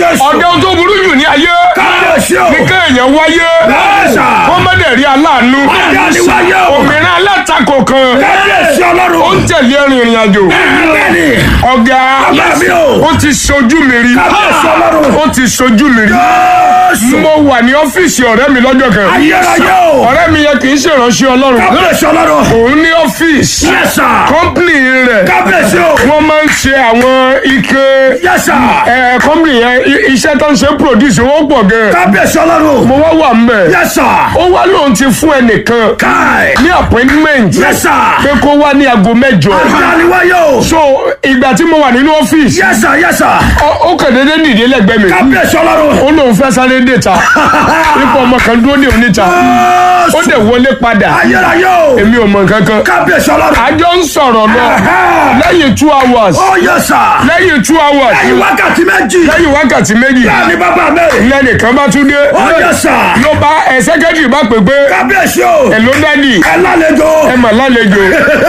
Jésù. ọ̀dẹ́ ohun tó burú jù ní ayé Kábíyèsí o. ní kéèyàn wáyé Bẹ́ẹ̀sà. kó má dẹ̀ rí aláàánú Adániwáyé o. òmìnira alátakò kan Kábíyèsí ó ọlọ́run. ń tẹ̀lé ẹ̀rìn ìrìn àjò Bẹ́ẹ̀ni. ọ̀gá Bàbá mi o. ó ti sojú mi rí Kábíyèsí ọlọ́run. ó ti sojú mi rí Jésù. mo wà ní ọ́fíìsì ọ̀rẹ́ mi lọ́jọ́ kan Ayérayé o. ọ̀rẹ́ mi yẹn kì í ṣèrànṣẹ́ ọlọ́run Kábíyèsí ọlọ́run. òun ní ọ́fíìsì Yes sir. kọ́ńpìnì rẹ̀ Kábíyèsí o. wọ́n máa ń ṣe àwọn ike Yes sir. ẹ̀ kọ́ńpìnì yẹn i- iṣẹ́ tó ń ṣe produce owó pọ̀ gan Kábíyèsí ọlọ́run. mo wá wà mbẹ̀ Yes sir. ó wá lóun ti fún ẹnìkan Káì. ní appointment Yes sir. pé kó wá ní aago mẹ́jọ Adániwáyé o. so ìgbà tí mo wà nínú ọ́fíìsì Yes sir. Yes sir. ó ó kàn déédéé dìde lẹ́gbẹ̀ẹ́ mi Kábíyèsí ọlọ́run. ó lóun fẹ́ sáré déta ipò ọmọ kan dúró ní oníta ó Jésù. dẹ̀ wọlé padà Ayérayé o. èmi ò mọ nǹkan kan Kábíyèsí ọlọ́run. àjọ ń sọ̀rọ̀ lọ lẹ́yìn two hours Ó yes sir. lẹ́yìn two hours Lẹ́yìn wákàtí méjì. lẹ́yìn wákàtí méjì Bẹ́ẹ̀ni bàbá mi. lẹ́nìkan bá tún dé Ó yes sir. ló bá ẹ sẹ́kẹ́tìrì bá pè pé Kábíyèsí o. ẹ ló dádì Ẹ lálejò. ẹ mà lálejò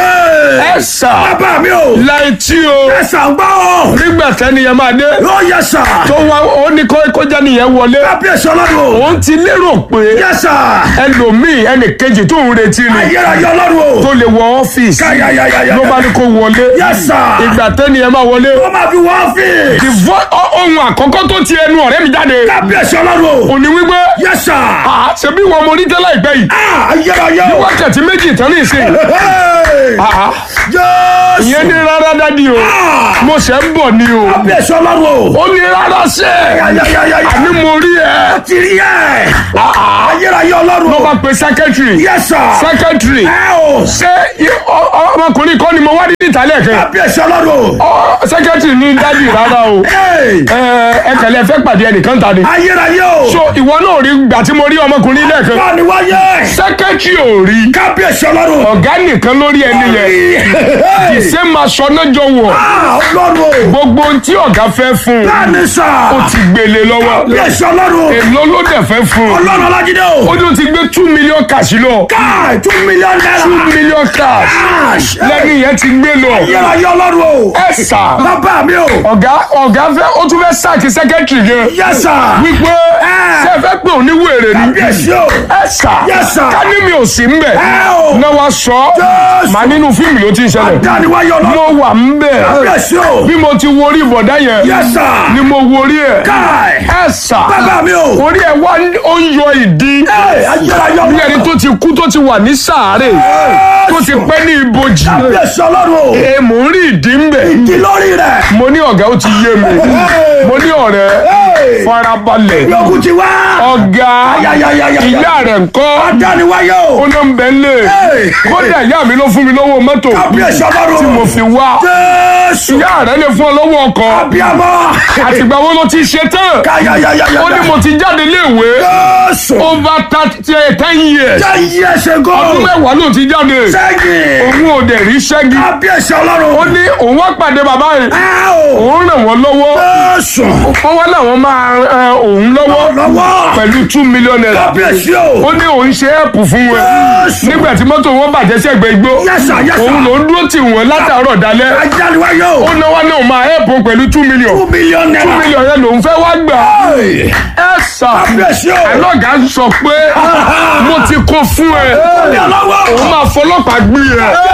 ẹ sà Bàbá mi o. láì tí o Ẹ sàn gbọ́ o. nígbà tẹ́niyẹn máa dé Ó yes sir. tó wá ó ní kó kó jẹ́ nìyẹn wọlé Kábíyèsí ọlọ́run. òun ti lérò pé Yes sir. ẹlòmíì ẹnì kejì tó ń retí ni Ayérayé ọlọ́run o. tó lè wọ ọ́fíìsì Káyàyàyàyà. ló bá ní kó wọlé Yes sir. ìgbà tẹ́niyẹn máa wọlé Ó máa fi wọ́n fi. the vo- ọ- ohun àkọ́kọ́ tó ti ẹnu ọ̀rẹ́ mi jáde Kábíyèsí ọlọ́run o. òní wípé Yes sir. "Ah, ṣebí wọn mo rí tẹ́lẹ̀ ìpẹ́ yìí Ah, Ayérayé o. wákàtí méjì tán ní ìsìn Hey! Ah, Jésù. ìyẹn ní rárá dádì o Ah! mo ṣẹ̀ ń bọ̀ ni o Kábíyèsí ọlọ́run o. ó ní rárá sẹ́ Ayayayaya. àní mo rí ẹ Ti rí ẹ̀. Ah, ah. Ayérayé ọlọ́run ló o. bá pe sẹ́kẹ́tìrì Yes sir. sẹ́kẹ́tìrì Ẹ o. ṣé i- ọ- ọ- ọmọkùnrin kan ni mo wá ní ìtàlẹ̀ kan Kábíyèsí ọlọ́run o. Ọ, sẹ́kẹ́tìrì ní dádì rárá o Hey! ẹ ẹ kẹlẹ fẹ́ pàdé ẹnìkan ta ni Ayérayé o. so ìwọ náà rí gbà tí mo rí ọmọkùnrin lẹ́ẹ̀kan Bá ni wáyé. sẹ́kẹ́tìrì ò rí Kábíyèsí ọlọ́run. ọ̀gá nìkan lórí ẹni yẹn Hey! ṣé máa sọ náà jọ wọ̀ Ah, ọlọ́run o. gbogbo ohun tí ọ̀gá fẹ́ fún un Bẹ́ẹ̀ni sà. ó ti gbélé lọ́wọ́ Kábíyèsí ọlọ́run. èló ló dẹ̀ fẹ́ fún un Ọlọ́run Ọlájídé o. ó ní ó ti gbé two million cash lọ Káì two million naira. two million cash Cash. lẹ́ni yẹn ti gbé lọ Ayérayé ọlọ́run o. ẹ sà Bàbá mi o. ọ̀gá ọ̀gá fẹ́ ó tún fẹ́ sáàkì sẹ́kẹ́tìrì gan Yes sir. wípé Eh. ṣé ẹ fẹ́ pé òní wèrè ni Kábíyèsí o. ẹ sà Yes, sir. ká ní mi ò sí ń bẹ̀ Ẹ o. náà wá sọ Yes. màá nínú fíìmù ló ti ń ṣẹlẹ̀ Dániwáyé ọlọ́run. mo wà ń bẹ̀ Kábíyèsí o. bí mo ti wo orí ìbọ̀dá yẹn Yes sir. ni mo wo orí ẹ̀ Káì. ẹ sà Bàbá mi o. orí ẹ̀ wá ń- ó ń yọ ìdí Ẹ ayérayé bí ẹni ọlọ́run. tó ti kú tó ti wà ní sàárè tó ti pẹ́ ní ibojì Kábíyèsí ọlọ́run o. ẹ mò ń rí ìdí ń bẹ̀ Ìdí lórí rẹ̀. mo ní ọ̀gá ó ti yé mi mo ní ọ̀rẹ́ Hey. farabalẹ̀ Yókù ti wá. ọ̀gá Ayayayaya. ìyá rẹ̀ ńkọ́ Dániwáyé o. ó ló ń bẹ lé Hey. kódà ìyá mi ló fún mi lọ́wọ́ mọ́tò Kábíyèsí ọlọ́run. tí mo fi wá Jésù. ìyá rẹ̀ lè fún ọ lọ́wọ́ ọkọ̀ Abiyamọ. àtìgbà wo ló ti ṣe tán Káyayayaya. ó ní mo ti jáde léèwé Jésù. over thirty ten years Jẹ́ iye ẹsẹ̀ gan. ọdún mẹ́wàá ló ti jáde Sẹ́yìn. òun ò dẹ̀ rí ṣẹ́gi Kábíyèsí ọlọ́run. ó ní òun wá pàdé bàbá rẹ̀ Ẹ o. òun ràn wọ́n lọ́wọ́ Jésù. wọ́n wá láwọn máa ran òun lọ́wọ́ Lọ́wọ́. pẹ̀lú two million naira Kábíyèsí o. ó ní òun ṣe ẹ̀pù fún wọn Jésù. nígbà tí mọ́tò wọn bàjẹ́ sí ẹgbẹ́ igbó Yes sir, yes sir. òun ló ń dúró tì wọ́n látàárọ̀ dalẹ́ Ajániwáyé o. ó náwó náà máa ẹ̀pù pẹ̀lú two million Two million two naira. million yẹn lòun fẹ́ wá gbà Hey. ẹ sà Kábíyèsí o. alọ́gà sọ pé mo ti kó fún ẹ Ní ọlọ́wọ́. òun máa fọlọ́pàá gbé ẹ